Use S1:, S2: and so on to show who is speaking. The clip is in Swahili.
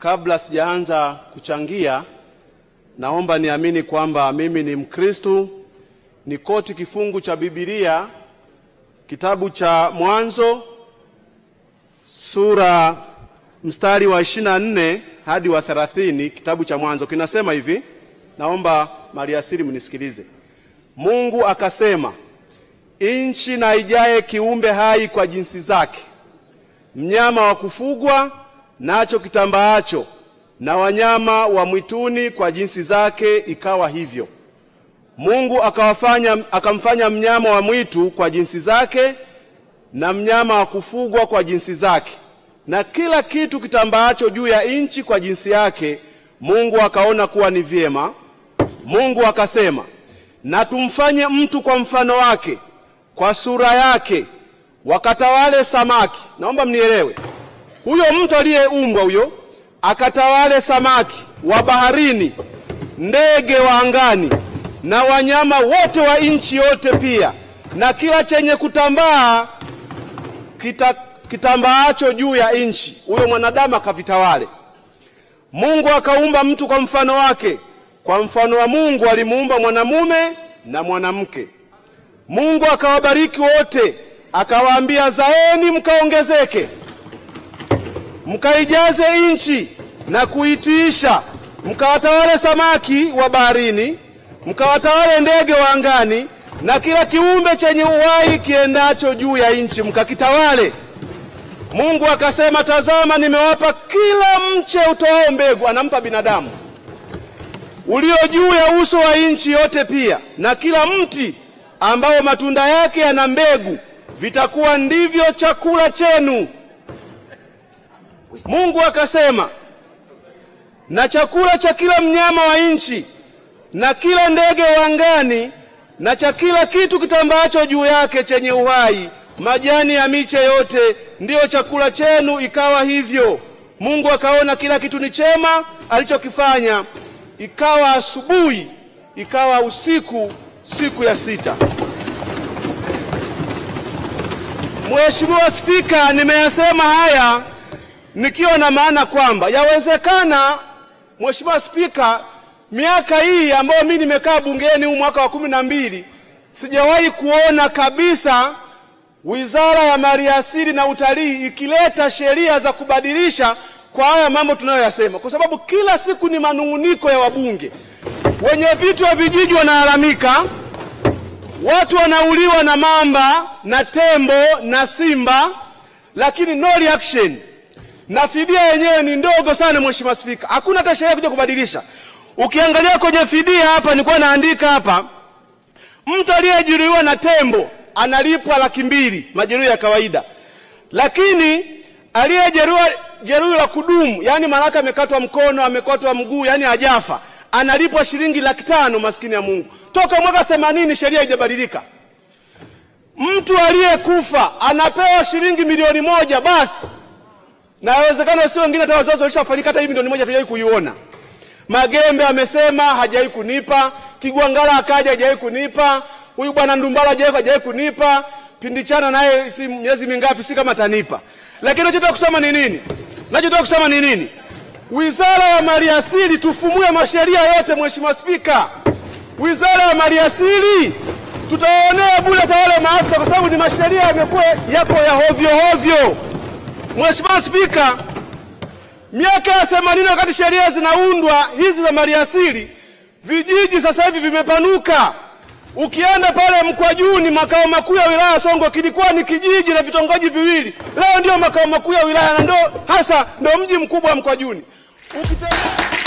S1: Kabla sijaanza kuchangia, naomba niamini kwamba mimi ni Mkristu, ni koti kifungu cha Biblia kitabu cha Mwanzo sura mstari wa 24 hadi wa 30. Kitabu cha Mwanzo kinasema hivi, naomba maliasili mnisikilize. Mungu akasema, nchi na ijae kiumbe hai kwa jinsi zake, mnyama wa kufugwa nacho kitambaacho, na wanyama wa mwituni kwa jinsi zake. Ikawa hivyo. Mungu akawafanya, akamfanya mnyama wa mwitu kwa jinsi zake na mnyama wa kufugwa kwa jinsi zake na kila kitu kitambaacho juu ya nchi kwa jinsi yake. Mungu akaona kuwa ni vyema. Mungu akasema, na tumfanye mtu kwa mfano wake, kwa sura yake, wakatawale samaki. Naomba mnielewe, huyo mtu aliyeumbwa huyo akatawale samaki wa baharini, ndege wa angani, na wanyama wote wa nchi yote pia, na kila chenye kutambaa kita kitambaacho juu ya nchi. Huyo mwanadamu akavitawale. Mungu akaumba mtu kwa mfano wake, kwa mfano wa Mungu alimuumba mwanamume na mwanamke. Mungu akawabariki wote, akawaambia, zaeni mkaongezeke, mkaijaze nchi na kuitiisha, mkawatawale samaki wa baharini, mkawatawale ndege wa angani, na kila kiumbe chenye uhai kiendacho juu ya nchi, mkakitawale. Mungu akasema, tazama, nimewapa kila mche utoao mbegu, anampa binadamu, ulio juu ya uso wa nchi yote pia, na kila mti ambao matunda yake yana mbegu, vitakuwa ndivyo chakula chenu. Mungu akasema, na chakula cha kila mnyama wa nchi na kila ndege wa angani na cha kila kitu kitambaacho juu yake chenye uhai majani ya miche yote ndiyo chakula chenu. Ikawa hivyo. Mungu akaona kila kitu ni chema alichokifanya. Ikawa asubuhi, ikawa usiku, siku ya sita. Mheshimiwa Spika, nimeyasema haya nikiwa na maana kwamba yawezekana, Mheshimiwa Spika, miaka hii ambayo mimi nimekaa bungeni huu mwaka wa kumi na mbili sijawahi kuona kabisa Wizara ya Maliasili na Utalii ikileta sheria za kubadilisha kwa haya mambo tunayoyasema, kwa sababu kila siku ni manung'uniko ya wabunge. Wenye vitu wa vijiji wanalalamika, watu wanauliwa na mamba na tembo na simba, lakini no reaction, na fidia yenyewe ni ndogo sana. Mheshimiwa Spika, hakuna hata sheria kuja kubadilisha. Ukiangalia kwenye fidia hapa, nilikuwa naandika hapa, mtu aliyejeruhiwa na tembo analipwa laki mbili majeruhi ya kawaida, lakini aliyejeruhiwa jeruhi la kudumu, yani maanake amekatwa mkono, amekatwa mguu, yani hajafa, analipwa shilingi laki tano. Maskini ya Mungu, toka mwaka themanini sheria haijabadilika. Mtu aliyekufa anapewa shilingi milioni moja basi, na yawezekana sio wengine, hata wazazi walishafariki, hata hii milioni moja hatujawahi kuiona. Magembe amesema hajawahi kunipa, Kigwangala akaja hajawahi kunipa huyu bwana Ndumbala hajawahi kunipa, Pindichana naye si miezi mingapi, si kama tanipa. Lakini nachotaka kusema ni nini? Nachotaka kusema ni nini? Wizara ya Maliasili tufumue masheria yote, Mheshimiwa Spika. Wizara ya Maliasili tutaonea bure hata wale maafisa, kwa sababu ni masheria yamekuwa yako ya hovyo hovyo. Mheshimiwa Spika, miaka ya 80 wakati sheria zinaundwa hizi za maliasili, vijiji sasa hivi vimepanuka. Ukienda pale Mkwajuni, makao makuu ya wilaya Songwe, kilikuwa ni kijiji na vitongoji viwili, leo ndio makao makuu ya wilaya na ndio hasa ndio mji mkubwa wa Mkwajuni. Ukitembea